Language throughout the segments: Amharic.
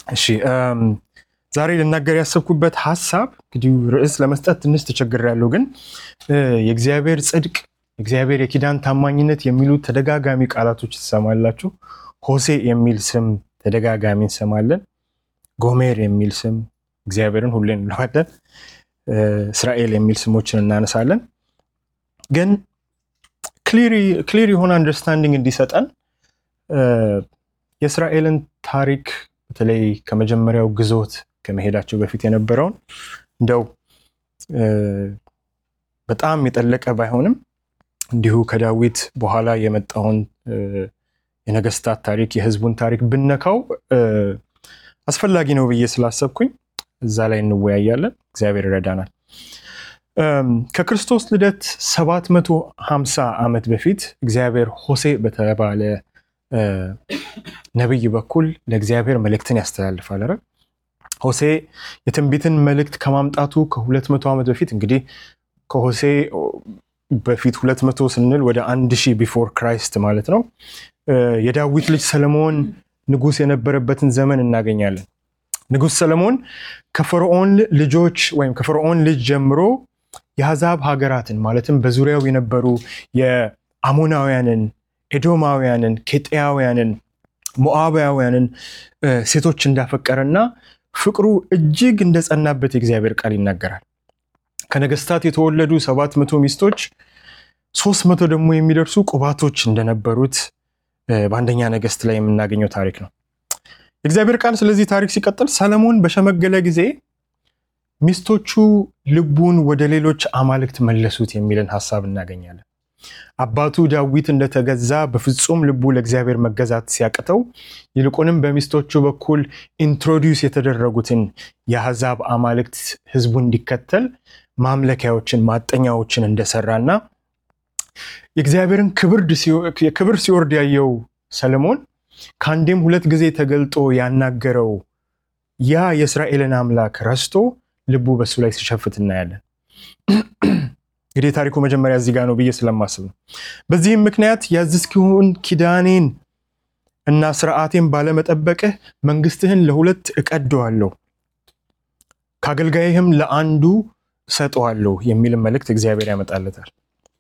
እሺ ዛሬ ልናገር ያሰብኩበት ሀሳብ እንግዲህ ርዕስ ለመስጠት ትንሽ ተቸግሬያለሁ፣ ግን የእግዚአብሔር ጽድቅ፣ የእግዚአብሔር የኪዳን ታማኝነት የሚሉ ተደጋጋሚ ቃላቶች ትሰማላችሁ። ሆሴ የሚል ስም ተደጋጋሚ እንሰማለን። ጎሜር የሚል ስም እግዚአብሔርን ሁሌ እንለዋለን። እስራኤል የሚል ስሞችን እናነሳለን። ግን ክሊር የሆነ አንደርስታንዲንግ እንዲሰጠን የእስራኤልን ታሪክ በተለይ ከመጀመሪያው ግዞት ከመሄዳቸው በፊት የነበረውን እንደው በጣም የጠለቀ ባይሆንም እንዲሁ ከዳዊት በኋላ የመጣውን የነገስታት ታሪክ የህዝቡን ታሪክ ብነካው አስፈላጊ ነው ብዬ ስላሰብኩኝ እዛ ላይ እንወያያለን። እግዚአብሔር ይረዳናል። ከክርስቶስ ልደት 750 ዓመት በፊት እግዚአብሔር ሆሴ በተባለ ነቢይ በኩል ለእግዚአብሔር መልእክትን ያስተላልፋል። ረ ሆሴ የትንቢትን መልእክት ከማምጣቱ ከ200 ዓመት በፊት እንግዲህ ከሆሴ በፊት 200 ስንል ወደ 1000 ቢፎር ክራይስት ማለት ነው። የዳዊት ልጅ ሰለሞን ንጉስ የነበረበትን ዘመን እናገኛለን። ንጉስ ሰለሞን ከፈርዖን ልጆች ወይም ከፈርዖን ልጅ ጀምሮ የአሕዛብ ሀገራትን ማለትም በዙሪያው የነበሩ የአሞናውያንን፣ ኤዶማውያንን፣ ኬጤያውያንን፣ ሞዓባውያንን ሴቶች እንዳፈቀረና ፍቅሩ እጅግ እንደጸናበት የእግዚአብሔር ቃል ይናገራል። ከነገስታት የተወለዱ ሰባት መቶ ሚስቶች ሶስት መቶ ደግሞ የሚደርሱ ቁባቶች እንደነበሩት በአንደኛ ነገስት ላይ የምናገኘው ታሪክ ነው። የእግዚአብሔር ቃል ስለዚህ ታሪክ ሲቀጥል ሰለሞን በሸመገለ ጊዜ ሚስቶቹ ልቡን ወደ ሌሎች አማልክት መለሱት የሚልን ሀሳብ እናገኛለን። አባቱ ዳዊት እንደተገዛ በፍጹም ልቡ ለእግዚአብሔር መገዛት ሲያቅተው ይልቁንም በሚስቶቹ በኩል ኢንትሮዲውስ የተደረጉትን የአሕዛብ አማልክት ህዝቡ እንዲከተል ማምለኪያዎችን ማጠኛዎችን እንደሰራና የእግዚአብሔርን ክብር ሲወርድ ያየው ሰለሞን ከአንዴም ሁለት ጊዜ ተገልጦ ያናገረው ያ የእስራኤልን አምላክ ረስቶ ልቡ በሱ ላይ ሲሸፍት እናያለን። እንግዲህ የታሪኩ መጀመሪያ እዚህ ጋር ነው ብዬ ስለማስብ ነው። በዚህም ምክንያት ያዘዝክውን ኪዳኔን እና ስርዓቴን ባለመጠበቅህ መንግስትህን ለሁለት እቀደዋለሁ፣ ከአገልጋይህም ለአንዱ እሰጠዋለሁ የሚል መልእክት እግዚአብሔር ያመጣለታል።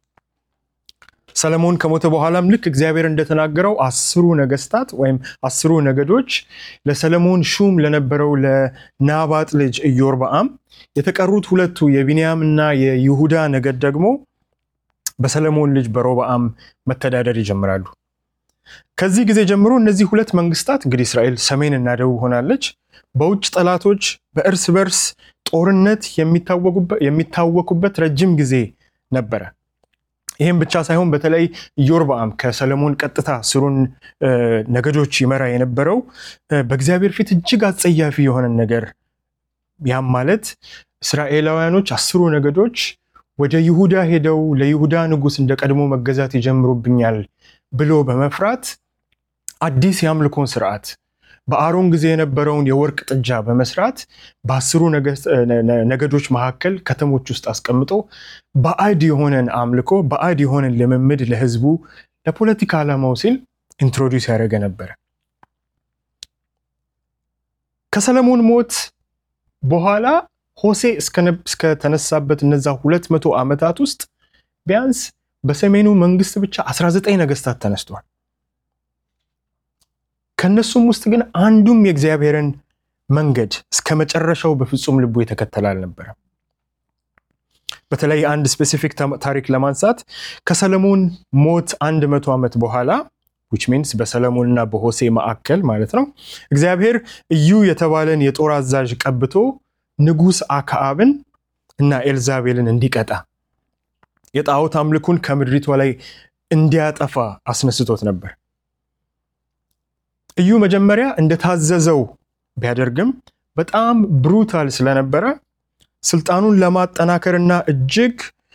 ሰለሞን ከሞተ በኋላም ልክ እግዚአብሔር እንደተናገረው አስሩ ነገስታት ወይም አስሩ ነገዶች ለሰለሞን ሹም ለነበረው ለናባጥ ልጅ ኢዮርብዓም፣ የተቀሩት ሁለቱ የቢንያም እና የይሁዳ ነገድ ደግሞ በሰለሞን ልጅ በሮብዓም መተዳደር ይጀምራሉ። ከዚህ ጊዜ ጀምሮ እነዚህ ሁለት መንግስታት እንግዲህ እስራኤል ሰሜን እና ደቡብ ሆናለች፣ በውጭ ጠላቶች በእርስ በርስ ጦርነት የሚታወቁበት ረጅም ጊዜ ነበረ። ይህም ብቻ ሳይሆን በተለይ ኢዮርብዓም ከሰለሞን ቀጥታ ስሩን ነገዶች ይመራ የነበረው በእግዚአብሔር ፊት እጅግ አጸያፊ የሆነን ነገር ያም ማለት እስራኤላውያኖች አስሩ ነገዶች ወደ ይሁዳ ሄደው ለይሁዳ ንጉሥ እንደ ቀድሞ መገዛት ይጀምሩብኛል ብሎ በመፍራት አዲስ የአምልኮን ስርዓት በአሮን ጊዜ የነበረውን የወርቅ ጥጃ በመስራት በአስሩ ነገዶች መካከል ከተሞች ውስጥ አስቀምጦ ባዕድ የሆነን አምልኮ ባዕድ የሆነን ልምምድ ለህዝቡ ለፖለቲካ ዓላማው ሲል ኢንትሮዲውስ ያደረገ ነበረ። ከሰለሞን ሞት በኋላ ሆሴ እስከተነሳበት እነዛ ሁለት መቶ ዓመታት ውስጥ ቢያንስ በሰሜኑ መንግስት ብቻ 19 ነገስታት ተነስተዋል። ከነሱም ውስጥ ግን አንዱም የእግዚአብሔርን መንገድ እስከ መጨረሻው በፍጹም ልቡ የተከተለ አልነበረም። በተለይ አንድ ስፔሲፊክ ታሪክ ለማንሳት ከሰለሞን ሞት አንድ መቶ ዓመት በኋላ ዊች ሚንስ በሰለሞንና በሆሴ ማዕከል ማለት ነው እግዚአብሔር እዩ የተባለን የጦር አዛዥ ቀብቶ ንጉሥ አክዓብን እና ኤልዛቤልን እንዲቀጣ የጣዖት አምልኩን ከምድሪቷ ላይ እንዲያጠፋ አስነስቶት ነበር። እዩ መጀመሪያ እንደታዘዘው ቢያደርግም በጣም ብሩታል ስለነበረ ስልጣኑን ለማጠናከርና እጅግ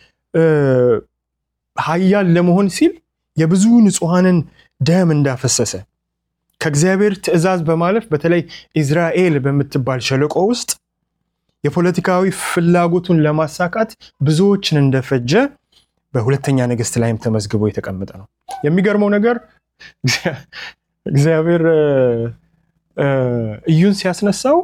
ኃያል ለመሆን ሲል የብዙ ንጹሐንን ደም እንዳፈሰሰ ከእግዚአብሔር ትእዛዝ በማለፍ በተለይ ኢዝራኤል በምትባል ሸለቆ ውስጥ የፖለቲካዊ ፍላጎቱን ለማሳካት ብዙዎችን እንደፈጀ በሁለተኛ ነገሥት ላይም ተመዝግቦ የተቀመጠ ነው። የሚገርመው ነገር እግዚአብሔር እዩን ሲያስነሳው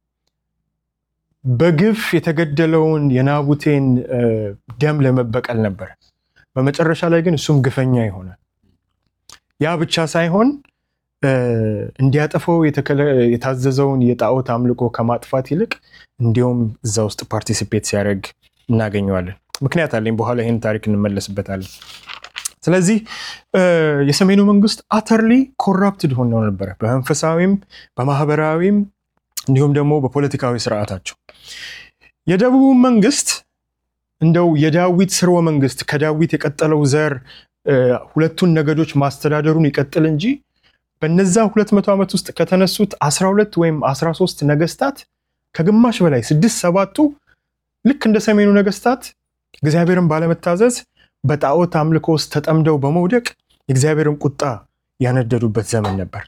በግፍ የተገደለውን የናቡቴን ደም ለመበቀል ነበር። በመጨረሻ ላይ ግን እሱም ግፈኛ ይሆናል። ያ ብቻ ሳይሆን እንዲያጠፈው የታዘዘውን የጣዖት አምልኮ ከማጥፋት ይልቅ እንዲሁም እዛ ውስጥ ፓርቲሲፔት ሲያደርግ እናገኘዋለን። ምክንያት አለኝ፣ በኋላ ይህን ታሪክ እንመለስበታለን። ስለዚህ የሰሜኑ መንግስት አተርሊ ኮራፕትድ ሆነው ነበረ፣ በመንፈሳዊም በማህበራዊም እንዲሁም ደግሞ በፖለቲካዊ ስርዓታቸው። የደቡቡ መንግስት እንደው የዳዊት ስርወ መንግስት ከዳዊት የቀጠለው ዘር ሁለቱን ነገዶች ማስተዳደሩን ይቀጥል እንጂ በነዛ ሁለት መቶ ዓመት ውስጥ ከተነሱት 12 ወይም 13 ነገስታት ከግማሽ በላይ ስድስት ሰባቱ ልክ እንደ ሰሜኑ ነገስታት እግዚአብሔርን ባለመታዘዝ በጣዖት አምልኮ ውስጥ ተጠምደው በመውደቅ የእግዚአብሔርን ቁጣ ያነደዱበት ዘመን ነበር።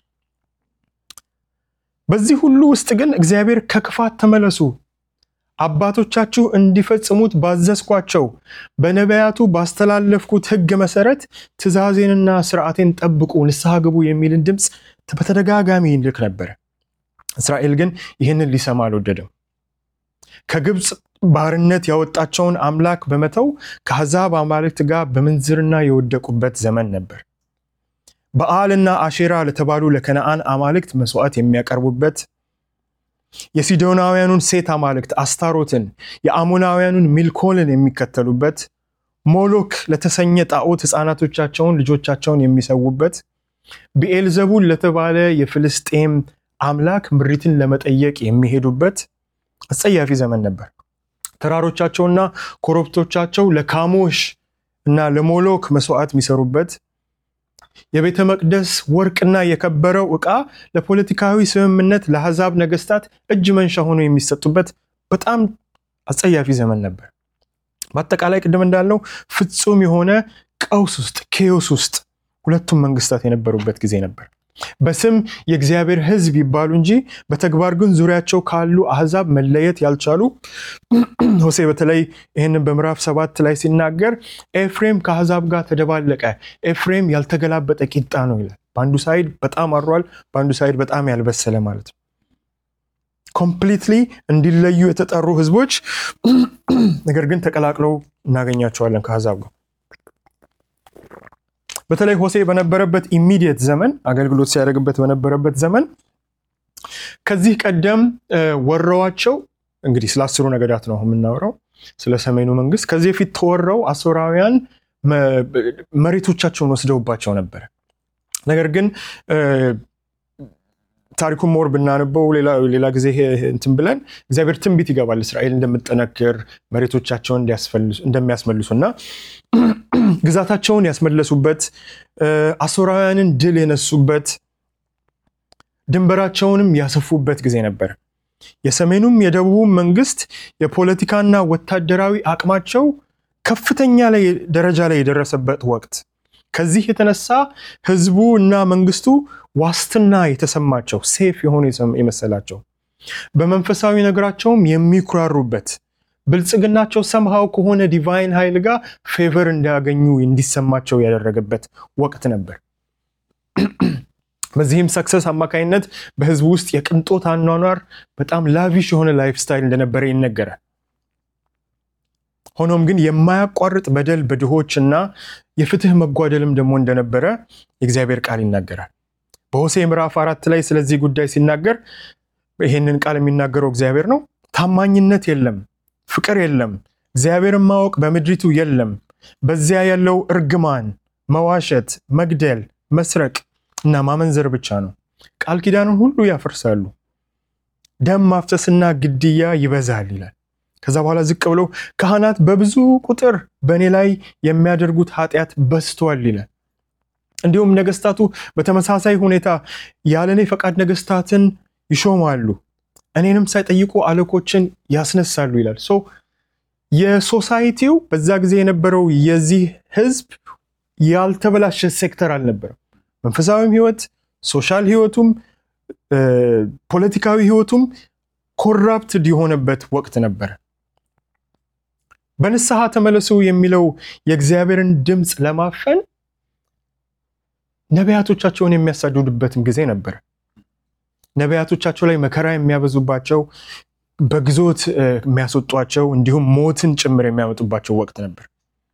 በዚህ ሁሉ ውስጥ ግን እግዚአብሔር ከክፋት ተመለሱ፣ አባቶቻችሁ እንዲፈጽሙት ባዘዝኳቸው በነቢያቱ ባስተላለፍኩት ሕግ መሰረት ትእዛዜንና ስርዓቴን ጠብቁ፣ ንስሐ ግቡ የሚልን ድምፅ በተደጋጋሚ ይልክ ነበረ። እስራኤል ግን ይህንን ሊሰማ አልወደደም። ከግብፅ ባርነት ያወጣቸውን አምላክ በመተው ከአሕዛብ አማልክት ጋር በምንዝርና የወደቁበት ዘመን ነበር። በዓልና አሼራ ለተባሉ ለከነአን አማልክት መስዋዕት የሚያቀርቡበት፣ የሲዶናውያኑን ሴት አማልክት አስታሮትን፣ የአሞናውያኑን ሚልኮልን የሚከተሉበት፣ ሞሎክ ለተሰኘ ጣዖት ሕፃናቶቻቸውን ልጆቻቸውን የሚሰዉበት፣ ብኤልዘቡል ለተባለ የፍልስጤም አምላክ ምሪትን ለመጠየቅ የሚሄዱበት አስጸያፊ ዘመን ነበር። ተራሮቻቸውና ኮረብቶቻቸው ለካሞሽ እና ለሞሎክ መስዋዕት የሚሰሩበት የቤተ መቅደስ ወርቅና የከበረው ዕቃ ለፖለቲካዊ ስምምነት ለአሕዛብ ነገስታት እጅ መንሻ ሆኖ የሚሰጡበት በጣም አጸያፊ ዘመን ነበር። በአጠቃላይ ቅድም እንዳልነው ፍጹም የሆነ ቀውስ ውስጥ ኬዮስ ውስጥ ሁለቱም መንግስታት የነበሩበት ጊዜ ነበር። በስም የእግዚአብሔር ሕዝብ ይባሉ እንጂ በተግባር ግን ዙሪያቸው ካሉ አሕዛብ መለየት ያልቻሉ ሆሴ በተለይ ይህንን በምዕራፍ ሰባት ላይ ሲናገር ኤፍሬም ከአሕዛብ ጋር ተደባለቀ፣ ኤፍሬም ያልተገላበጠ ቂጣ ነው ይላል። በአንዱ ሳይድ በጣም አሯል፣ በአንዱ ሳይድ በጣም ያልበሰለ ማለት ነው። ኮምፕሊትሊ እንዲለዩ የተጠሩ ሕዝቦች ነገር ግን ተቀላቅለው እናገኛቸዋለን ከአሕዛብ ጋር በተለይ ሆሴ በነበረበት ኢሚዲየት ዘመን አገልግሎት ሲያደርግበት በነበረበት ዘመን ከዚህ ቀደም ወረዋቸው እንግዲህ ስለ አስሩ ነገዳት ነው የምናወራው፣ ስለ ሰሜኑ መንግስት። ከዚህ በፊት ተወረው አሶራውያን መሬቶቻቸውን ወስደውባቸው ነበረ። ነገር ግን ታሪኩን ሞር ብናነበው ሌላ ጊዜ እንትን ብለን እግዚአብሔር ትንቢት ይገባል እስራኤል እንደምጠነክር መሬቶቻቸውን እንደሚያስመልሱ እና ግዛታቸውን ያስመለሱበት አሶራውያንን ድል የነሱበት ድንበራቸውንም ያሰፉበት ጊዜ ነበር። የሰሜኑም የደቡቡም መንግስት የፖለቲካና ወታደራዊ አቅማቸው ከፍተኛ ላይ ደረጃ ላይ የደረሰበት ወቅት ከዚህ የተነሳ ህዝቡ እና መንግስቱ ዋስትና የተሰማቸው ሴፍ የሆኑ የመሰላቸው በመንፈሳዊ ነገራቸውም የሚኩራሩበት ብልጽግናቸው ሰምሃው ከሆነ ዲቫይን ኃይል ጋር ፌቨር እንዲያገኙ እንዲሰማቸው ያደረገበት ወቅት ነበር። በዚህም ሰክሰስ አማካኝነት በህዝቡ ውስጥ የቅንጦት አኗኗር በጣም ላቪሽ የሆነ ላይፍ ስታይል እንደነበረ ይነገራል። ሆኖም ግን የማያቋርጥ በደል በድሆች እና የፍትህ መጓደልም ደግሞ እንደነበረ የእግዚአብሔር ቃል ይናገራል። በሆሴ ምዕራፍ አራት ላይ ስለዚህ ጉዳይ ሲናገር ይህንን ቃል የሚናገረው እግዚአብሔር ነው። ታማኝነት የለም፣ ፍቅር የለም፣ እግዚአብሔርን ማወቅ በምድሪቱ የለም። በዚያ ያለው እርግማን፣ መዋሸት፣ መግደል፣ መስረቅ እና ማመንዘር ብቻ ነው። ቃል ኪዳንን ሁሉ ያፈርሳሉ፣ ደም ማፍሰስና ግድያ ይበዛል ይላል። ከዛ በኋላ ዝቅ ብሎ ካህናት በብዙ ቁጥር በእኔ ላይ የሚያደርጉት ኃጢአት በዝቷል ይላል። እንዲሁም ነገስታቱ በተመሳሳይ ሁኔታ ያለ እኔ ፈቃድ ነገስታትን ይሾማሉ፣ እኔንም ሳይጠይቁ አለቆችን ያስነሳሉ ይላል። ሶ የሶሳይቲው በዛ ጊዜ የነበረው የዚህ ህዝብ ያልተበላሸ ሴክተር አልነበረም። መንፈሳዊም ህይወት፣ ሶሻል ህይወቱም፣ ፖለቲካዊ ህይወቱም ኮራፕትድ የሆነበት ወቅት ነበረ። በንስሐ ተመለሱ የሚለው የእግዚአብሔርን ድምፅ ለማፈን ነቢያቶቻቸውን የሚያሳድዱበትም ጊዜ ነበር። ነቢያቶቻቸው ላይ መከራ የሚያበዙባቸው በግዞት የሚያስወጧቸው እንዲሁም ሞትን ጭምር የሚያመጡባቸው ወቅት ነበር።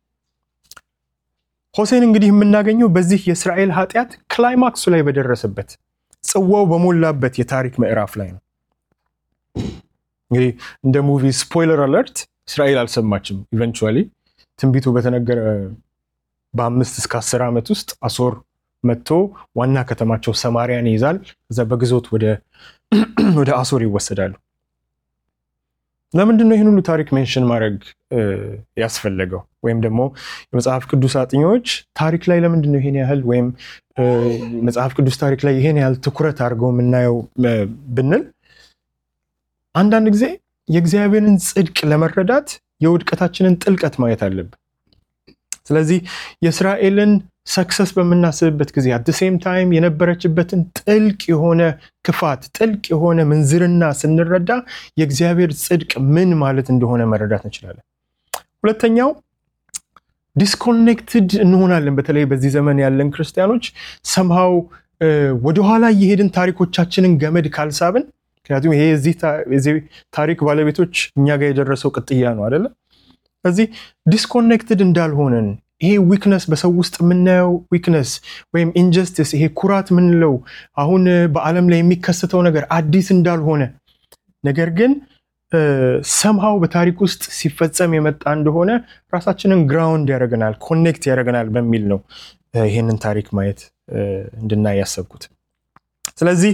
ሆሴን እንግዲህ የምናገኘው በዚህ የእስራኤል ኃጢአት ክላይማክሱ ላይ በደረሰበት ጽዋው በሞላበት የታሪክ ምዕራፍ ላይ ነው። እንግዲህ እንደ ሙቪ ስፖይለር አለርት እስራኤል አልሰማችም። ኢቨንቹዋሊ ትንቢቱ በተነገረ በአምስት እስከ አስር ዓመት ውስጥ አሶር መጥቶ ዋና ከተማቸው ሰማሪያን ይይዛል። ከዛ በግዞት ወደ አሶር ይወሰዳሉ። ለምንድን ነው ይህን ሁሉ ታሪክ ሜንሽን ማድረግ ያስፈለገው? ወይም ደግሞ የመጽሐፍ ቅዱስ አጥኚዎች ታሪክ ላይ ለምንድን ነው ይሄን ያህል ወይም መጽሐፍ ቅዱስ ታሪክ ላይ ይሄን ያህል ትኩረት አድርገው የምናየው ብንል አንዳንድ ጊዜ የእግዚአብሔርን ጽድቅ ለመረዳት የውድቀታችንን ጥልቀት ማየት አለብን። ስለዚህ የእስራኤልን ሰክሰስ በምናስብበት ጊዜ አት ሴም ታይም የነበረችበትን ጥልቅ የሆነ ክፋት፣ ጥልቅ የሆነ ምንዝርና ስንረዳ የእግዚአብሔር ጽድቅ ምን ማለት እንደሆነ መረዳት እንችላለን። ሁለተኛው ዲስኮኔክትድ እንሆናለን። በተለይ በዚህ ዘመን ያለን ክርስቲያኖች ሰምሃው ወደኋላ እየሄድን ታሪኮቻችንን ገመድ ካልሳብን ምክንያቱም ይሄ የዚህ ታሪክ ባለቤቶች እኛ ጋር የደረሰው ቅጥያ ነው አይደለም። ስለዚህ ዲስኮኔክትድ እንዳልሆነን ይሄ ዊክነስ በሰው ውስጥ የምናየው ዊክነስ ወይም ኢንጀስቲስ ይሄ ኩራት የምንለው አሁን በዓለም ላይ የሚከሰተው ነገር አዲስ እንዳልሆነ ነገር ግን ሰምሃው በታሪክ ውስጥ ሲፈጸም የመጣ እንደሆነ ራሳችንን ግራውንድ ያደርገናል፣ ኮኔክት ያደርገናል በሚል ነው ይህንን ታሪክ ማየት እንድናይ ያሰብኩት። ስለዚህ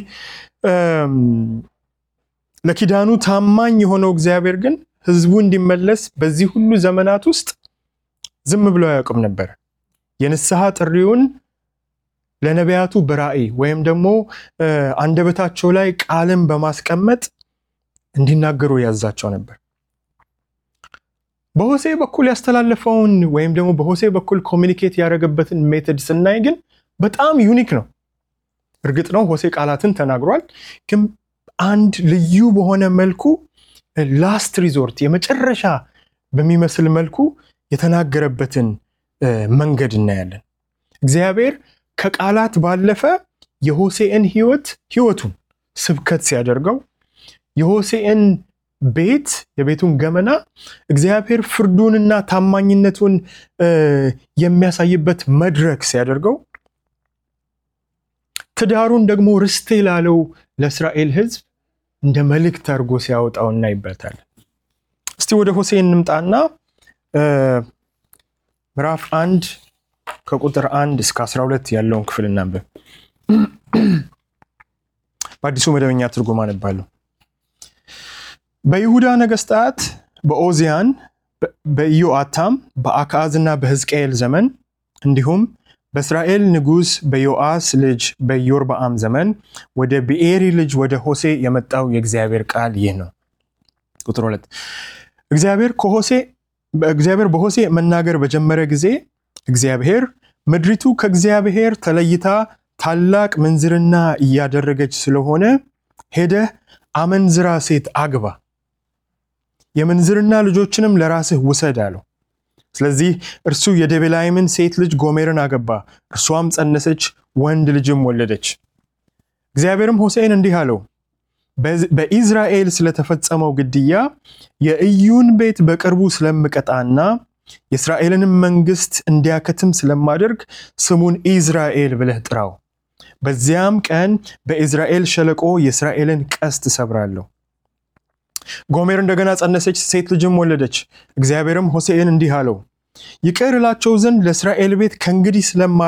ለኪዳኑ ታማኝ የሆነው እግዚአብሔር ግን ሕዝቡ እንዲመለስ በዚህ ሁሉ ዘመናት ውስጥ ዝም ብሎ አያውቅም ነበር። የንስሐ ጥሪውን ለነቢያቱ በራእይ ወይም ደግሞ አንደበታቸው ላይ ቃልን በማስቀመጥ እንዲናገሩ ያዛቸው ነበር። በሆሴ በኩል ያስተላለፈውን ወይም ደግሞ በሆሴ በኩል ኮሚኒኬት ያደረገበትን ሜተድ ስናይ ግን በጣም ዩኒክ ነው። እርግጥ ነው ሆሴ ቃላትን ተናግሯል፣ ግን አንድ ልዩ በሆነ መልኩ ላስት ሪዞርት የመጨረሻ በሚመስል መልኩ የተናገረበትን መንገድ እናያለን። እግዚአብሔር ከቃላት ባለፈ የሆሴዕን ህይወት ህይወቱን ስብከት ሲያደርገው የሆሴዕን ቤት የቤቱን ገመና እግዚአብሔር ፍርዱንና ታማኝነቱን የሚያሳይበት መድረክ ሲያደርገው ትዳሩን ደግሞ ርስቴ ላለው ለእስራኤል ህዝብ እንደ መልእክት አድርጎ ሲያወጣው እናይበታለን። እስቲ ወደ ሆሴዕ እንምጣና ምዕራፍ አንድ ከቁጥር አንድ እስከ 12 ያለውን ክፍል እናንብብ። በአዲሱ መደበኛ ትርጉም አነባለሁ። በይሁዳ ነገስታት በኦዚያን፣ በኢዮአታም፣ በአክዓዝና በሕዝቅኤል ዘመን እንዲሁም በእስራኤል ንጉሥ በዮአስ ልጅ በኢዮርብዓም ዘመን ወደ ብኤሪ ልጅ ወደ ሆሴ የመጣው የእግዚአብሔር ቃል ይህ ነው። ቁጥር ሁለት እግዚአብሔር ከሆሴ እግዚአብሔር በሆሴ መናገር በጀመረ ጊዜ እግዚአብሔር ምድሪቱ ከእግዚአብሔር ተለይታ ታላቅ ምንዝርና እያደረገች ስለሆነ ሄደህ አመንዝራ ሴት አግባ፣ የምንዝርና ልጆችንም ለራስህ ውሰድ አለው። ስለዚህ እርሱ የደቤላይምን ሴት ልጅ ጎሜርን አገባ፣ እርሷም ጸነሰች፣ ወንድ ልጅም ወለደች። እግዚአብሔርም ሆሴዕን እንዲህ አለው በኢዝራኤል ስለተፈጸመው ግድያ የኢዩን ቤት በቅርቡ ስለምቀጣና የእስራኤልንም መንግስት እንዲያከትም ስለማደርግ ስሙን ኢዝራኤል ብለህ ጥራው። በዚያም ቀን በኢዝራኤል ሸለቆ የእስራኤልን ቀስት እሰብራለሁ። ጎሜር እንደገና ጸነሰች፣ ሴት ልጅም ወለደች። እግዚአብሔርም ሆሴዕን እንዲህ አለው ይቅር እላቸው ዘንድ ለእስራኤል ቤት ከእንግዲህ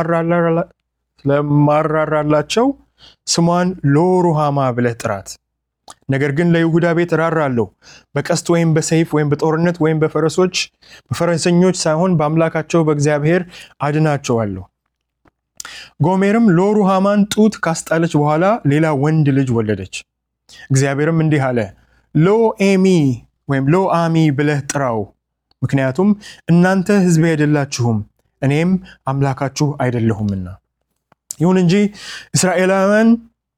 ስለማራራላቸው ስሟን ሎሩሃማ ብለህ ጥራት። ነገር ግን ለይሁዳ ቤት እራራለሁ፣ በቀስት ወይም በሰይፍ ወይም በጦርነት ወይም በፈረሶች በፈረሰኞች ሳይሆን በአምላካቸው በእግዚአብሔር አድናቸዋለሁ። ጎሜርም ሎሩሃማን ጡት ካስጣለች በኋላ ሌላ ወንድ ልጅ ወለደች። እግዚአብሔርም እንዲህ አለ፣ ሎ ኤሚ ወይም ሎ አሚ ብለህ ጥራው፣ ምክንያቱም እናንተ ሕዝቤ አይደላችሁም እኔም አምላካችሁ አይደለሁምና። ይሁን እንጂ እስራኤላውያን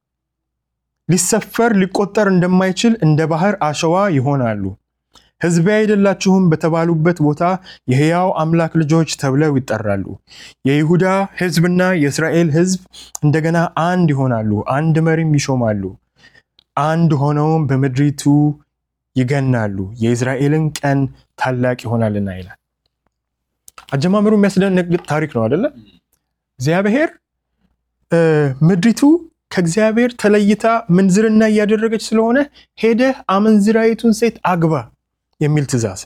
ሊሰፈር ሊቆጠር እንደማይችል እንደ ባህር አሸዋ ይሆናሉ። ሕዝቤ አይደላችሁም በተባሉበት ቦታ የሕያው አምላክ ልጆች ተብለው ይጠራሉ። የይሁዳ ሕዝብና የእስራኤል ሕዝብ እንደገና አንድ ይሆናሉ፣ አንድ መሪም ይሾማሉ። አንድ ሆነውም በምድሪቱ ይገናሉ፣ የእስራኤልን ቀን ታላቅ ይሆናልና ይላል። አጀማመሩ የሚያስደነግጥ ታሪክ ነው አደለ? እግዚአብሔር ምድሪቱ ከእግዚአብሔር ተለይታ ምንዝርና እያደረገች ስለሆነ ሄደህ አመንዝራይቱን ሴት አግባ የሚል ትእዛዝ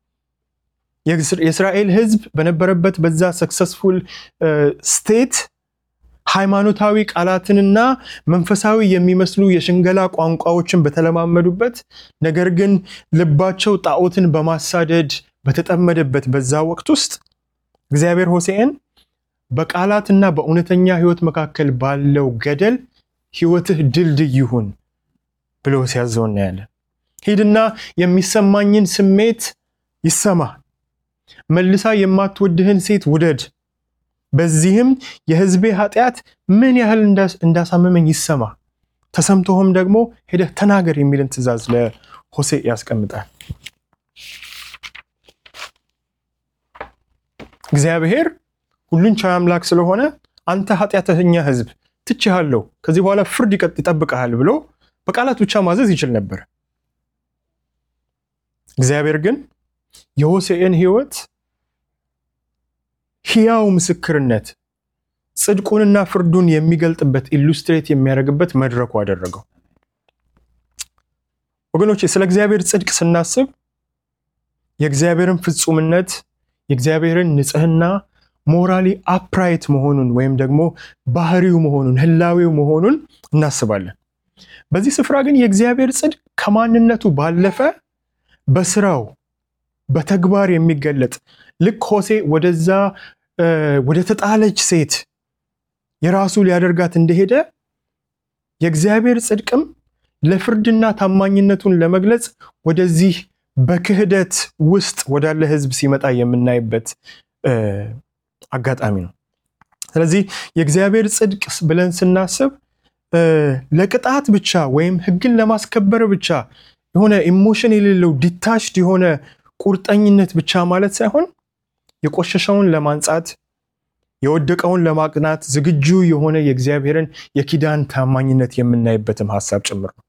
የእስራኤል ሕዝብ በነበረበት በዛ ሰክሰስፉል ስቴት ሃይማኖታዊ ቃላትንና መንፈሳዊ የሚመስሉ የሽንገላ ቋንቋዎችን በተለማመዱበት ነገር ግን ልባቸው ጣዖትን በማሳደድ በተጠመደበት በዛ ወቅት ውስጥ እግዚአብሔር ሆሴዕን በቃላትና በእውነተኛ ሕይወት መካከል ባለው ገደል ሕይወትህ ድልድይ ይሁን ብሎ ሲያዘው እናያለን። ሂድና የሚሰማኝን ስሜት ይሰማ፣ መልሳ የማትወድህን ሴት ውደድ በዚህም የሕዝቤ ኃጢአት ምን ያህል እንዳሳመመኝ ይሰማ፣ ተሰምቶህም ደግሞ ሄደህ ተናገር የሚልን ትእዛዝ ለሆሴዕ ያስቀምጣል። እግዚአብሔር ሁሉን ቻይ አምላክ ስለሆነ አንተ ኃጢአተኛ ሕዝብ ትችሃለሁ፣ ከዚህ በኋላ ፍርድ ይጠብቀሃል ብሎ በቃላት ብቻ ማዘዝ ይችል ነበር። እግዚአብሔር ግን የሆሴዕን ሕይወት ሕያው ምስክርነት ጽድቁንና ፍርዱን የሚገልጥበት ኢሉስትሬት የሚያደርግበት መድረኩ አደረገው። ወገኖቼ ስለ እግዚአብሔር ጽድቅ ስናስብ የእግዚአብሔርን ፍጹምነት፣ የእግዚአብሔርን ንጽሕና፣ ሞራሊ አፕራይት መሆኑን ወይም ደግሞ ባህሪው መሆኑን ህላዊው መሆኑን እናስባለን። በዚህ ስፍራ ግን የእግዚአብሔር ጽድቅ ከማንነቱ ባለፈ በስራው በተግባር የሚገለጥ ልክ ሆሴዕ ወደዛ ወደ ተጣለች ሴት የራሱ ሊያደርጋት እንደሄደ የእግዚአብሔር ጽድቅም ለፍርድና ታማኝነቱን ለመግለጽ ወደዚህ በክህደት ውስጥ ወዳለ ሕዝብ ሲመጣ የምናይበት አጋጣሚ ነው። ስለዚህ የእግዚአብሔር ጽድቅ ብለን ስናስብ ለቅጣት ብቻ ወይም ሕግን ለማስከበር ብቻ የሆነ ኢሞሽን የሌለው ዲታችድ የሆነ ቁርጠኝነት ብቻ ማለት ሳይሆን የቆሸሸውን ለማንጻት የወደቀውን ለማቅናት ዝግጁ የሆነ የእግዚአብሔርን የኪዳን ታማኝነት የምናይበትም ሀሳብ ጭምር ነው።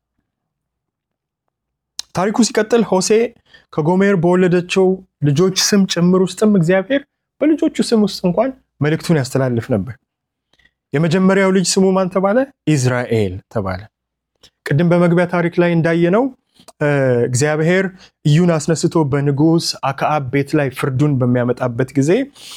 ታሪኩ ሲቀጥል ሆሴዕ ከጎሜር በወለደችው ልጆች ስም ጭምር ውስጥም እግዚአብሔር በልጆቹ ስም ውስጥ እንኳን መልእክቱን ያስተላልፍ ነበር። የመጀመሪያው ልጅ ስሙ ማን ተባለ? ኢዝራኤል ተባለ። ቅድም በመግቢያ ታሪክ ላይ እንዳየነው እግዚአብሔር ኢዩን አስነስቶ በንጉሥ አክዓብ ቤት ላይ ፍርዱን በሚያመጣበት ጊዜ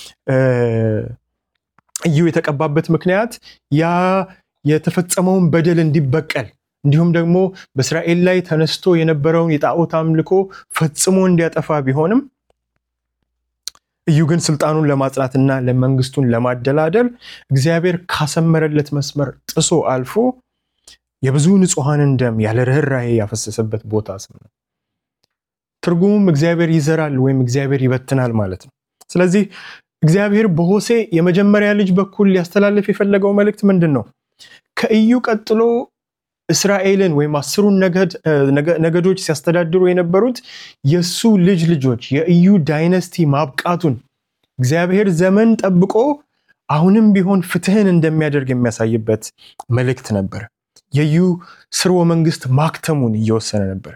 ኢዩ የተቀባበት ምክንያት ያ የተፈጸመውን በደል እንዲበቀል እንዲሁም ደግሞ በእስራኤል ላይ ተነስቶ የነበረውን የጣዖት አምልኮ ፈጽሞ እንዲያጠፋ ቢሆንም ኢዩ ግን ስልጣኑን ለማጽናትና ለመንግስቱን ለማደላደል እግዚአብሔር ካሰመረለት መስመር ጥሶ አልፎ የብዙ ንጹሐንን ደም ያለ ርኅራኄ ያፈሰሰበት ቦታ ስም ነው። ትርጉሙም እግዚአብሔር ይዘራል ወይም እግዚአብሔር ይበትናል ማለት ነው። ስለዚህ እግዚአብሔር በሆሴዕ የመጀመሪያ ልጅ በኩል ሊያስተላልፍ የፈለገው መልእክት ምንድን ነው? ከኢዩ ቀጥሎ እስራኤልን ወይም አስሩን ነገዶች ሲያስተዳድሩ የነበሩት የእሱ ልጅ ልጆች የኢዩ ዳይነስቲ ማብቃቱን እግዚአብሔር ዘመን ጠብቆ አሁንም ቢሆን ፍትህን እንደሚያደርግ የሚያሳይበት መልእክት ነበር። የኢዩ ስርወ መንግስት ማክተሙን እየወሰነ ነበር።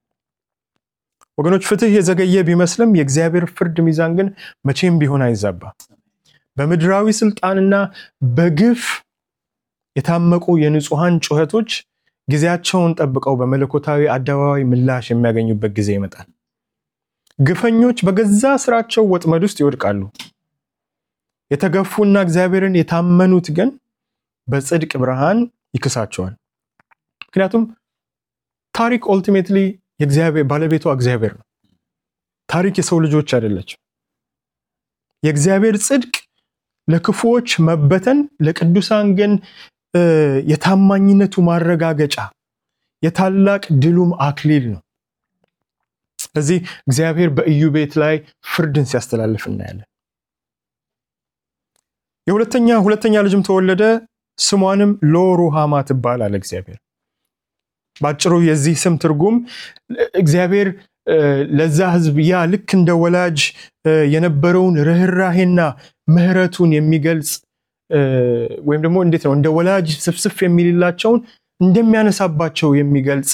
ወገኖች ፍትህ የዘገየ ቢመስልም የእግዚአብሔር ፍርድ ሚዛን ግን መቼም ቢሆን አይዛባ። በምድራዊ ስልጣንና በግፍ የታመቁ የንጹሐን ጩኸቶች ጊዜያቸውን ጠብቀው በመለኮታዊ አደባባይ ምላሽ የሚያገኙበት ጊዜ ይመጣል። ግፈኞች በገዛ ስራቸው ወጥመድ ውስጥ ይወድቃሉ። የተገፉና እግዚአብሔርን የታመኑት ግን በጽድቅ ብርሃን ይክሳቸዋል። ምክንያቱም ታሪክ ኦልቲሜትሊ ባለቤቷ እግዚአብሔር ነው። ታሪክ የሰው ልጆች አይደለችም። የእግዚአብሔር ጽድቅ ለክፉዎች መበተን፣ ለቅዱሳን ግን የታማኝነቱ ማረጋገጫ የታላቅ ድሉም አክሊል ነው። ስለዚህ እግዚአብሔር በኢዩ ቤት ላይ ፍርድን ሲያስተላልፍ እናያለን። የሁለተኛ ሁለተኛ ልጅም ተወለደ፣ ስሟንም ሎሩሃማ ትባል አለ እግዚአብሔር። በአጭሩ የዚህ ስም ትርጉም እግዚአብሔር ለዛ ሕዝብ ያ ልክ እንደ ወላጅ የነበረውን ርኅራሄና ምሕረቱን የሚገልጽ ወይም ደግሞ እንዴት ነው እንደ ወላጅ ስፍስፍ የሚልላቸውን እንደሚያነሳባቸው የሚገልጽ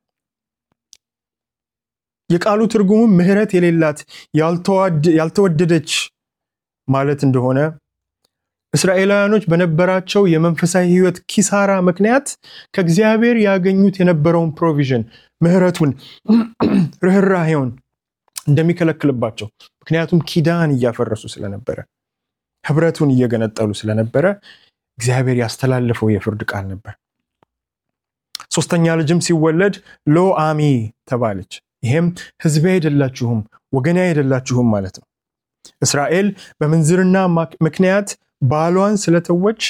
የቃሉ ትርጉሙም ምሕረት የሌላት ያልተወደደች ማለት እንደሆነ እስራኤላውያኖች በነበራቸው የመንፈሳዊ ሕይወት ኪሳራ ምክንያት ከእግዚአብሔር ያገኙት የነበረውን ፕሮቪዥን ምሕረቱን፣ ርኅራሄውን እንደሚከለክልባቸው ምክንያቱም ኪዳን እያፈረሱ ስለነበረ ህብረቱን እየገነጠሉ ስለነበረ እግዚአብሔር ያስተላለፈው የፍርድ ቃል ነበር። ሶስተኛ ልጅም ሲወለድ ሎ አሚ ተባለች። ይሄም ሕዝቤ አይደላችሁም ወገኔ አይደላችሁም ማለት ነው። እስራኤል በምንዝርና ምክንያት ባሏን ስለተወች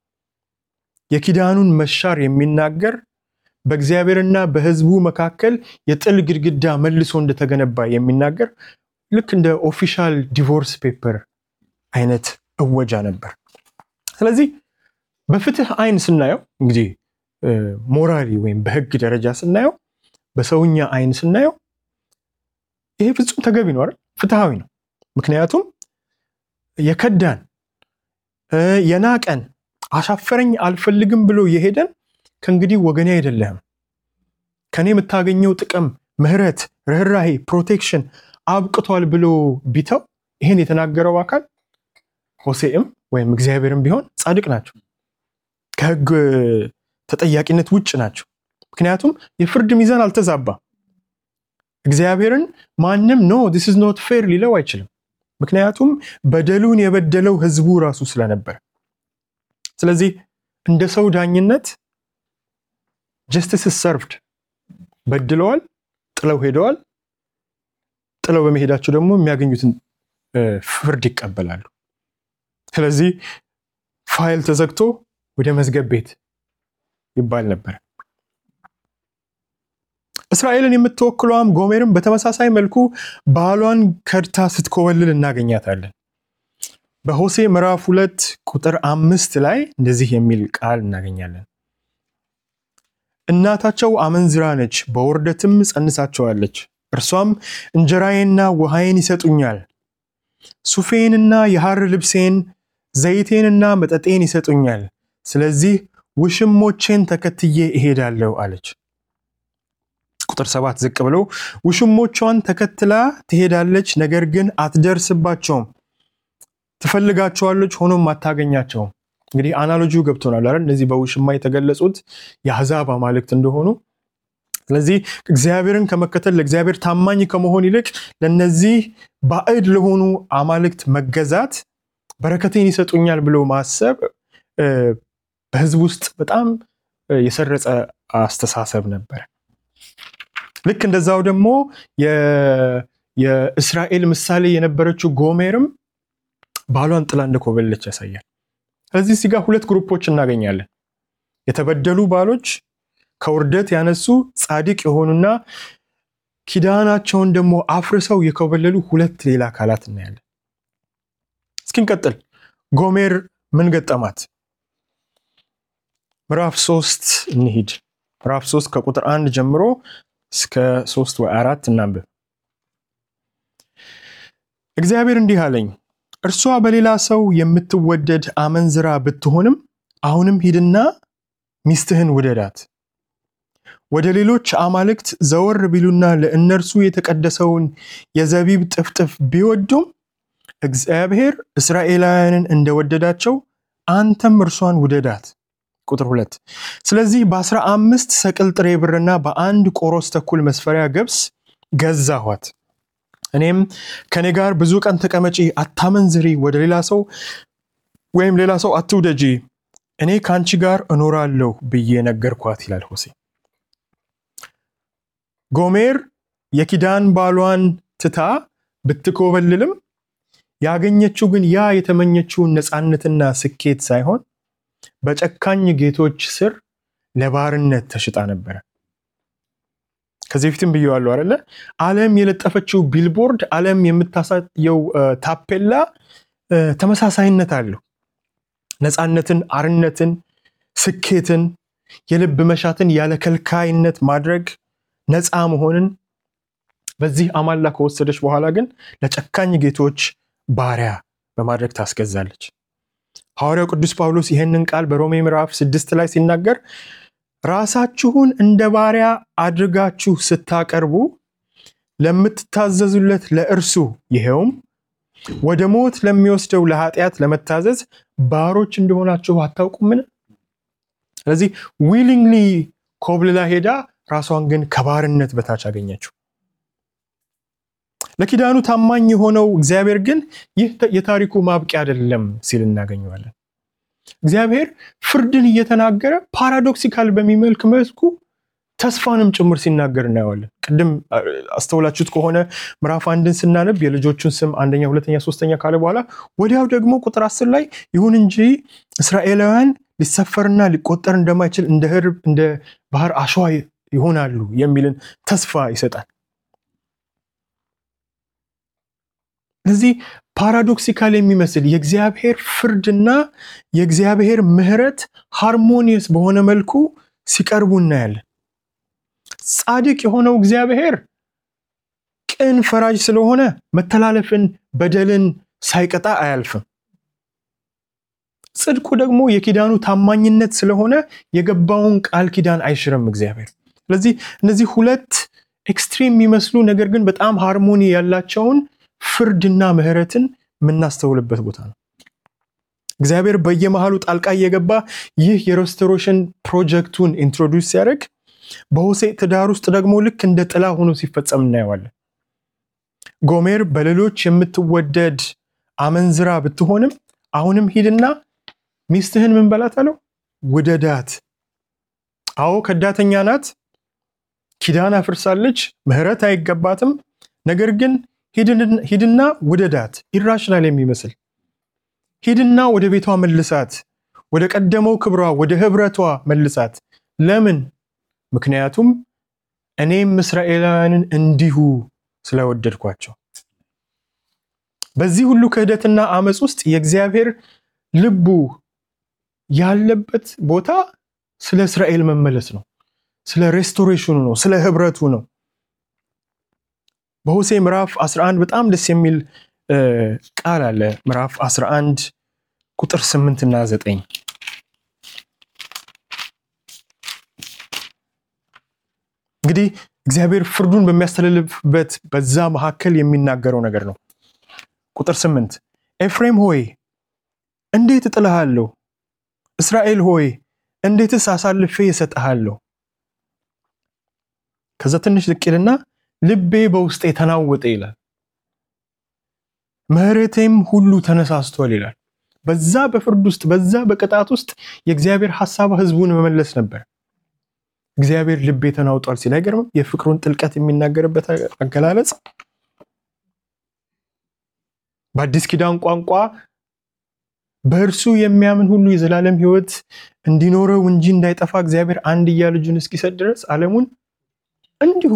የኪዳኑን መሻር የሚናገር በእግዚአብሔርና በሕዝቡ መካከል የጥል ግድግዳ መልሶ እንደተገነባ የሚናገር ልክ እንደ ኦፊሻል ዲቮርስ ፔፐር አይነት እወጃ ነበር። ስለዚህ በፍትህ አይን ስናየው እንግዲህ ሞራሊ ወይም በህግ ደረጃ ስናየው በሰውኛ አይን ስናየው ይሄ ፍጹም ተገቢ ነው አይደል? ፍትሃዊ ነው። ምክንያቱም የከዳን የናቀን አሻፈረኝ አልፈልግም ብሎ የሄደን ከእንግዲህ ወገኔ አይደለህም፣ ከኔ የምታገኘው ጥቅም፣ ምህረት፣ ርኅራሄ፣ ፕሮቴክሽን አብቅቷል ብሎ ቢተው ይህን የተናገረው አካል ሆሴዕም ወይም እግዚአብሔርም ቢሆን ጻድቅ ናቸው፣ ከህግ ተጠያቂነት ውጭ ናቸው። ምክንያቱም የፍርድ ሚዛን አልተዛባም። እግዚአብሔርን ማንም ኖ ዲስ ኢዝ ኖት ፌር ሊለው አይችልም። ምክንያቱም በደሉን የበደለው ህዝቡ ራሱ ስለነበረ። ስለዚህ እንደ ሰው ዳኝነት ጀስቲስ ሰርቭድ በድለዋል፣ ጥለው ሄደዋል። ጥለው በመሄዳቸው ደግሞ የሚያገኙትን ፍርድ ይቀበላሉ። ስለዚህ ፋይል ተዘግቶ ወደ መዝገብ ቤት ይባል ነበር። እስራኤልን የምትወክለዋም ጎሜርም በተመሳሳይ መልኩ ባሏን ከድታ ስትኮበልል እናገኛታለን። በሆሴ ምዕራፍ ሁለት ቁጥር አምስት ላይ እንደዚህ የሚል ቃል እናገኛለን። እናታቸው አመንዝራ ነች፣ በውርደትም ጸንሳቸዋለች። እርሷም እንጀራዬንና ውሃዬን ይሰጡኛል፣ ሱፌንና የሐር ልብሴን፣ ዘይቴንና መጠጤን ይሰጡኛል። ስለዚህ ውሽሞቼን ተከትዬ እሄዳለሁ አለች። ቁጥር ሰባት ዝቅ ብለው ውሽሞቿን ተከትላ ትሄዳለች፣ ነገር ግን አትደርስባቸውም። ትፈልጋቸዋለች፣ ሆኖም አታገኛቸውም። እንግዲህ አናሎጂው ገብቶናል አይደል? እነዚህ በውሽማ የተገለጹት የአሕዛብ አማልክት እንደሆኑ። ስለዚህ እግዚአብሔርን ከመከተል ለእግዚአብሔር ታማኝ ከመሆን ይልቅ ለነዚህ ባዕድ ለሆኑ አማልክት መገዛት በረከቴን ይሰጡኛል ብሎ ማሰብ በሕዝብ ውስጥ በጣም የሰረጸ አስተሳሰብ ነበር። ልክ እንደዛው ደግሞ የእስራኤል ምሳሌ የነበረችው ጎሜርም ባሏን ጥላ እንደኮበለች ያሳያል። ስለዚህ እዚህ ጋር ሁለት ግሩፖች እናገኛለን። የተበደሉ ባሎች ከውርደት ያነሱ ጻድቅ የሆኑና ኪዳናቸውን ደግሞ አፍርሰው የኮበለሉ ሁለት ሌላ አካላት እናያለን። እስኪንቀጥል ጎሜር ምን ገጠማት? ምዕራፍ ሶስት እንሂድ። ምዕራፍ ሶስት ከቁጥር አንድ ጀምሮ እስከ ሶስት ወይ አራት እናንብብ። እግዚአብሔር እንዲህ አለኝ፣ እርሷ በሌላ ሰው የምትወደድ አመንዝራ ብትሆንም አሁንም ሂድና ሚስትህን ውደዳት። ወደ ሌሎች አማልክት ዘወር ቢሉና ለእነርሱ የተቀደሰውን የዘቢብ ጥፍጥፍ ቢወዱም እግዚአብሔር እስራኤላውያንን እንደወደዳቸው አንተም እርሷን ውደዳት። ቁጥር ሁለት ስለዚህ በአስራ አምስት ሰቅል ጥሬ ብርና በአንድ ቆሮስ ተኩል መስፈሪያ ገብስ ገዛኋት። እኔም ከኔ ጋር ብዙ ቀን ተቀመጪ፣ አታመንዝሪ፣ ወደ ሌላ ሰው ወይም ሌላ ሰው አትውደጂ፣ እኔ ከአንቺ ጋር እኖራለሁ ብዬ ነገርኳት ይላል ሆሴ። ጎሜር የኪዳን ባሏን ትታ ብትኮበልልም ያገኘችው ግን ያ የተመኘችውን ነፃነትና ስኬት ሳይሆን በጨካኝ ጌቶች ስር ለባርነት ተሽጣ ነበረ። ከዚህ በፊትም ብየዋለሁ አይደለ? ዓለም የለጠፈችው ቢልቦርድ፣ ዓለም የምታሳየው ታፔላ ተመሳሳይነት አለው። ነፃነትን፣ አርነትን፣ ስኬትን፣ የልብ መሻትን ያለ ከልካይነት ማድረግ፣ ነፃ መሆንን በዚህ አማላ ከወሰደች በኋላ ግን ለጨካኝ ጌቶች ባሪያ በማድረግ ታስገዛለች። ሐዋርያው ቅዱስ ጳውሎስ ይህንን ቃል በሮሜ ምዕራፍ ስድስት ላይ ሲናገር ራሳችሁን እንደ ባሪያ አድርጋችሁ ስታቀርቡ ለምትታዘዙለት ለእርሱ ይኸውም ወደ ሞት ለሚወስደው ለኃጢአት ለመታዘዝ ባሮች እንደሆናችሁ አታውቁምን? ስለዚህ ዊሊንግሊ ኮብልላ ሄዳ ራሷን ግን ከባርነት በታች አገኘችው። ለኪዳኑ ታማኝ የሆነው እግዚአብሔር ግን ይህ የታሪኩ ማብቂያ አይደለም ሲል እናገኘዋለን። እግዚአብሔር ፍርድን እየተናገረ ፓራዶክሲካል በሚመልክ መልኩ ተስፋንም ጭምር ሲናገር እናየዋለን። ቅድም አስተውላችሁት ከሆነ ምዕራፍ አንድን ስናነብ የልጆቹን ስም አንደኛ፣ ሁለተኛ፣ ሶስተኛ ካለ በኋላ ወዲያው ደግሞ ቁጥር አስር ላይ ይሁን እንጂ እስራኤላውያን ሊሰፈርና ሊቆጠር እንደማይችል እንደ ህርብ እንደ ባህር አሸዋ ይሆናሉ የሚልን ተስፋ ይሰጣል። ስለዚህ ፓራዶክሲካል የሚመስል የእግዚአብሔር ፍርድና የእግዚአብሔር ምሕረት ሃርሞኒየስ በሆነ መልኩ ሲቀርቡ እናያለን። ጻድቅ የሆነው እግዚአብሔር ቅን ፈራጅ ስለሆነ መተላለፍን፣ በደልን ሳይቀጣ አያልፍም። ጽድቁ ደግሞ የኪዳኑ ታማኝነት ስለሆነ የገባውን ቃል ኪዳን አይሽርም እግዚአብሔር። ስለዚህ እነዚህ ሁለት ኤክስትሪም የሚመስሉ ነገር ግን በጣም ሃርሞኒ ያላቸውን ፍርድና ምሕረትን የምናስተውልበት ቦታ ነው። እግዚአብሔር በየመሃሉ ጣልቃ እየገባ ይህ የሬስቶሬሽን ፕሮጀክቱን ኢንትሮዲውስ ሲያደርግ በሆሴ ትዳር ውስጥ ደግሞ ልክ እንደ ጥላ ሆኖ ሲፈጸም እናየዋለን። ጎሜር በሌሎች የምትወደድ አመንዝራ ብትሆንም አሁንም ሂድና ሚስትህን ምን በላት አለው? ውደዳት። አዎ ከዳተኛ ናት፣ ኪዳን አፍርሳለች፣ ምሕረት አይገባትም። ነገር ግን ሂድና ውደዳት። ኢራሽናል የሚመስል ሂድና ወደ ቤቷ መልሳት፣ ወደ ቀደመው ክብሯ፣ ወደ ህብረቷ መልሳት። ለምን? ምክንያቱም እኔም እስራኤላውያንን እንዲሁ ስለወደድኳቸው። በዚህ ሁሉ ክህደትና አመፅ ውስጥ የእግዚአብሔር ልቡ ያለበት ቦታ ስለ እስራኤል መመለስ ነው። ስለ ሬስቶሬሽኑ ነው። ስለ ህብረቱ ነው። በሆሴ ምዕራፍ 11 በጣም ደስ የሚል ቃል አለ። ምዕራፍ 11 ቁጥር 8 እና 9 እንግዲህ እግዚአብሔር ፍርዱን በሚያስተላልፍበት በዛ መካከል የሚናገረው ነገር ነው። ቁጥር 8 ኤፍሬም ሆይ እንዴት እጥልሃለሁ? እስራኤል ሆይ እንዴትስ አሳልፌ እሰጥሃለሁ? ከዛ ትንሽ ዝቅ ይልና ልቤ በውስጤ ተናወጠ ይላል። ምሕረቴም ሁሉ ተነሳስቷል ይላል። በዛ በፍርድ ውስጥ በዛ በቅጣት ውስጥ የእግዚአብሔር ሀሳብ ህዝቡን መመለስ ነበር። እግዚአብሔር ልቤ ተናውጧል ሲል አይገርምም? የፍቅሩን ጥልቀት የሚናገርበት አገላለጽ በአዲስ ኪዳን ቋንቋ በእርሱ የሚያምን ሁሉ የዘላለም ሕይወት እንዲኖረው እንጂ እንዳይጠፋ እግዚአብሔር አንድያ ልጁን እስኪሰጥ ድረስ ዓለሙን እንዲሁ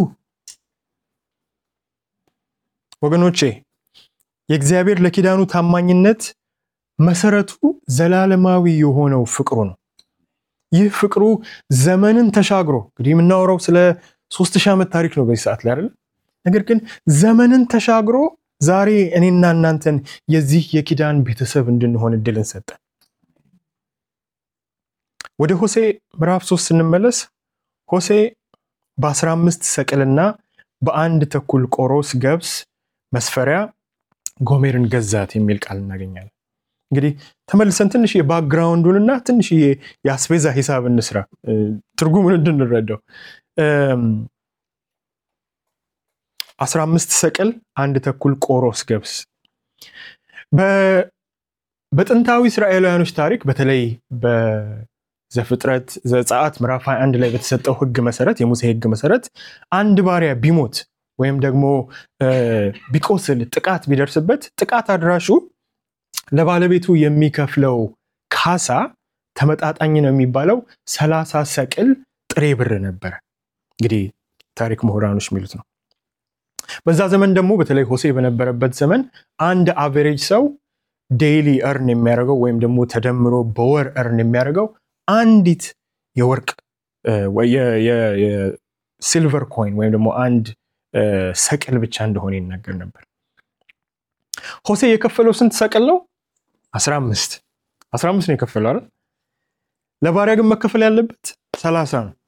ወገኖቼ የእግዚአብሔር ለኪዳኑ ታማኝነት መሰረቱ ዘላለማዊ የሆነው ፍቅሩ ነው። ይህ ፍቅሩ ዘመንን ተሻግሮ እንግዲህ የምናወራው ስለ ሶስት ሺህ ዓመት ታሪክ ነው በዚህ ሰዓት ላይ አይደለም። ነገር ግን ዘመንን ተሻግሮ ዛሬ እኔና እናንተን የዚህ የኪዳን ቤተሰብ እንድንሆን እድልን ሰጠን። ወደ ሆሴ ምዕራፍ ሶስት ስንመለስ ሆሴ በ15 ሰቅልና በአንድ ተኩል ቆሮስ ገብስ መስፈሪያ ጎሜርን ገዛት የሚል ቃል እናገኛለን። እንግዲህ ተመልሰን ትንሽ የባክግራውንዱንና ትንሽ የአስቤዛ ሂሳብ እንስራ ትርጉሙን እንድንረዳው። 15 ሰቅል አንድ ተኩል ቆሮስ ገብስ በጥንታዊ እስራኤላውያኖች ታሪክ በተለይ በዘፍጥረት ዘጸአት ምዕራፍ 21 ላይ በተሰጠው ሕግ መሰረት የሙሴ ሕግ መሰረት አንድ ባሪያ ቢሞት ወይም ደግሞ ቢቆስል ጥቃት ቢደርስበት ጥቃት አድራሹ ለባለቤቱ የሚከፍለው ካሳ ተመጣጣኝ ነው የሚባለው ሰላሳ ሰቅል ጥሬ ብር ነበረ። እንግዲህ ታሪክ ምሁራኖች የሚሉት ነው። በዛ ዘመን ደግሞ በተለይ ሆሴ በነበረበት ዘመን አንድ አቨሬጅ ሰው ዴይሊ እርን የሚያደርገው ወይም ደግሞ ተደምሮ በወር እርን የሚያደርገው አንዲት የወርቅ የሲልቨር ኮይን ወይም ደግሞ አንድ ሰቅል ብቻ እንደሆነ ይናገር ነበር። ሆሴ የከፈለው ስንት ሰቅል ነው? 15 15 ነው የከፈለው አይደል? ለባሪያ ግን መከፈል ያለበት 30 ነው።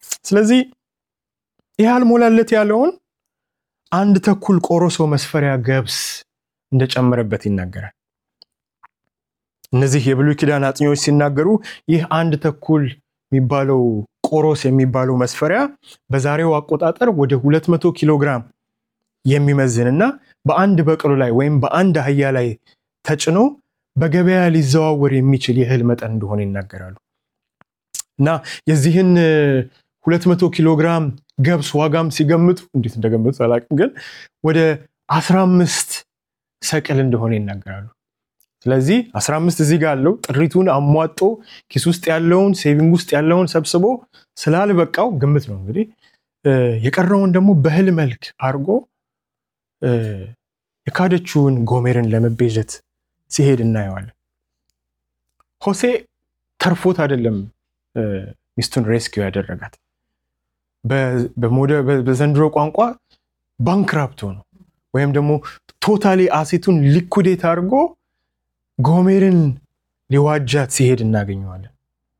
ስለዚህ ይህ አልሞላለት ያለውን አንድ ተኩል ቆሮሶ መስፈሪያ ገብስ እንደጨመረበት ይናገራል። እነዚህ የብሉይ ኪዳን አጥኚዎች ሲናገሩ ይህ አንድ ተኩል የሚባለው ቆሮስ የሚባለው መስፈሪያ በዛሬው አቆጣጠር ወደ 200 ኪሎ ግራም የሚመዝን እና በአንድ በቅሎ ላይ ወይም በአንድ አህያ ላይ ተጭኖ በገበያ ሊዘዋወር የሚችል የእህል መጠን እንደሆነ ይናገራሉ። እና የዚህን 200 ኪሎ ግራም ገብስ ዋጋም ሲገምቱ እንዴት እንደገምቱ አላውቅም፣ ግን ወደ 15 ሰቅል እንደሆነ ይናገራሉ። ስለዚህ 15 እዚህ ጋር አለው ጥሪቱን አሟጦ ኪስ ውስጥ ያለውን ሴቪንግ ውስጥ ያለውን ሰብስቦ ስላልበቃው ግምት ነው እንግዲህ የቀረውን ደግሞ በእህል መልክ አድርጎ የካደችውን ጎሜርን ለመቤዠት ሲሄድ እናየዋለን። ሆሴ ተርፎት አይደለም ሚስቱን ሬስኪው ያደረጋት። በዘንድሮ ቋንቋ ባንክራፕቶ ነው ወይም ደግሞ ቶታሊ አሴቱን ሊኩዴት አድርጎ ጎሜርን ሊዋጃት ሲሄድ እናገኘዋለን።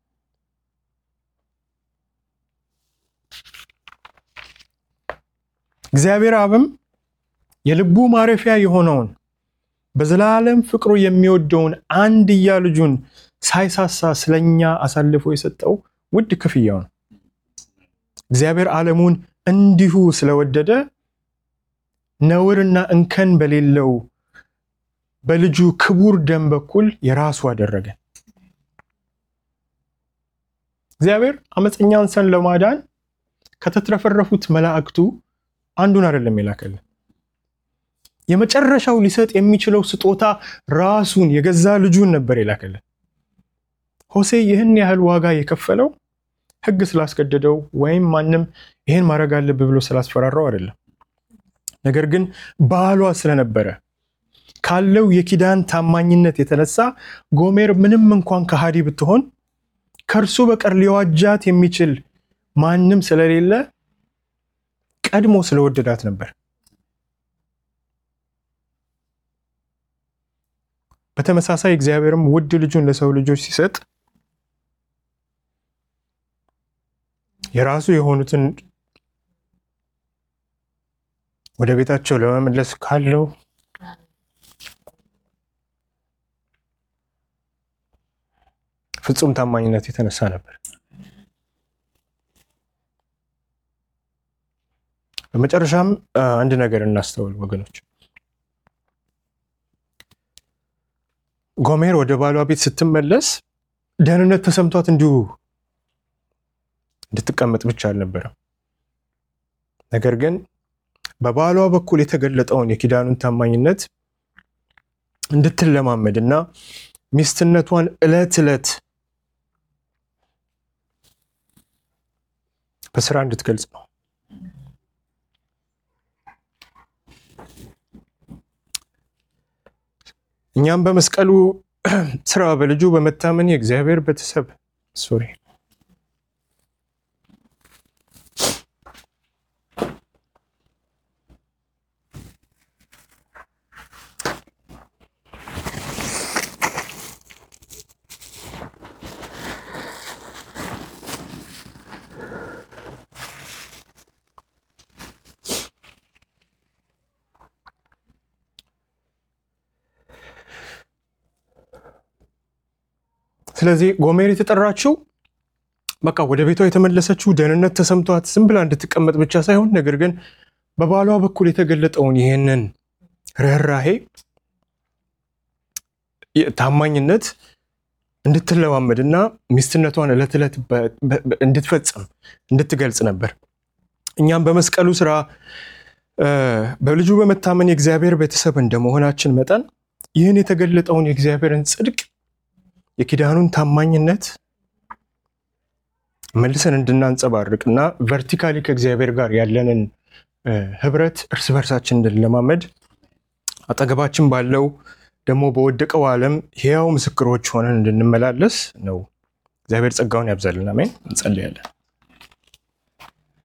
እግዚአብሔር አብም የልቡ ማረፊያ የሆነውን በዘላለም ፍቅሩ የሚወደውን አንድያ ልጁን ሳይሳሳ ስለኛ አሳልፎ የሰጠው ውድ ክፍያው ነው። እግዚአብሔር ዓለሙን እንዲሁ ስለወደደ ነውርና እንከን በሌለው በልጁ ክቡር ደም በኩል የራሱ አደረገ። እግዚአብሔር አመፀኛን ሰን ለማዳን ከተትረፈረፉት መላእክቱ አንዱን አይደለም የላከልን። የመጨረሻው ሊሰጥ የሚችለው ስጦታ ራሱን የገዛ ልጁን ነበር የላከልን። ሆሴ ይህን ያህል ዋጋ የከፈለው ሕግ ስላስገደደው ወይም ማንም ይህን ማድረግ አለብህ ብሎ ስላስፈራራው አይደለም። ነገር ግን ባሏ ስለነበረ ካለው የኪዳን ታማኝነት የተነሳ ጎሜር ምንም እንኳን ከሃዲ ብትሆን ከእርሱ በቀር ሊዋጃት የሚችል ማንም ስለሌለ ቀድሞ ስለወደዳት ነበር። በተመሳሳይ እግዚአብሔርም ውድ ልጁን ለሰው ልጆች ሲሰጥ የራሱ የሆኑትን ወደ ቤታቸው ለመመለስ ካለው ፍጹም ታማኝነት የተነሳ ነበር። በመጨረሻም አንድ ነገር እናስተውል ወገኖች። ጎሜር ወደ ባሏ ቤት ስትመለስ ደህንነት ተሰምቷት እንዲሁ እንድትቀመጥ ብቻ አልነበረም። ነገር ግን በባሏ በኩል የተገለጠውን የኪዳኑን ታማኝነት እንድትለማመድ እና ሚስትነቷን ዕለት ዕለት በስራ እንድትገልጽ ነው። እኛም በመስቀሉ ስራ በልጁ በመታመን የእግዚአብሔር ቤተሰብ ሶሪ ስለዚህ ጎሜር የተጠራችው በቃ ወደ ቤቷ የተመለሰችው ደህንነት ተሰምቷት ዝም ብላ እንድትቀመጥ ብቻ ሳይሆን ነገር ግን በባሏ በኩል የተገለጠውን ይህንን ርኅራሄ፣ ታማኝነት እንድትለማመድ እና ሚስትነቷን ዕለት ዕለት እንድትፈጽም እንድትገልጽ ነበር። እኛም በመስቀሉ ስራ በልጁ በመታመን የእግዚአብሔር ቤተሰብ እንደመሆናችን መጠን ይህን የተገለጠውን የእግዚአብሔርን ጽድቅ የኪዳኑን ታማኝነት መልሰን እንድናንጸባርቅ እና ቨርቲካሊ ከእግዚአብሔር ጋር ያለንን ህብረት እርስ በርሳችን እንድንለማመድ አጠገባችን ባለው ደግሞ በወደቀው ዓለም ሕያው ምስክሮች ሆነን እንድንመላለስ ነው። እግዚአብሔር ጸጋውን ያብዛልን። አሜን። እንጸልያለን።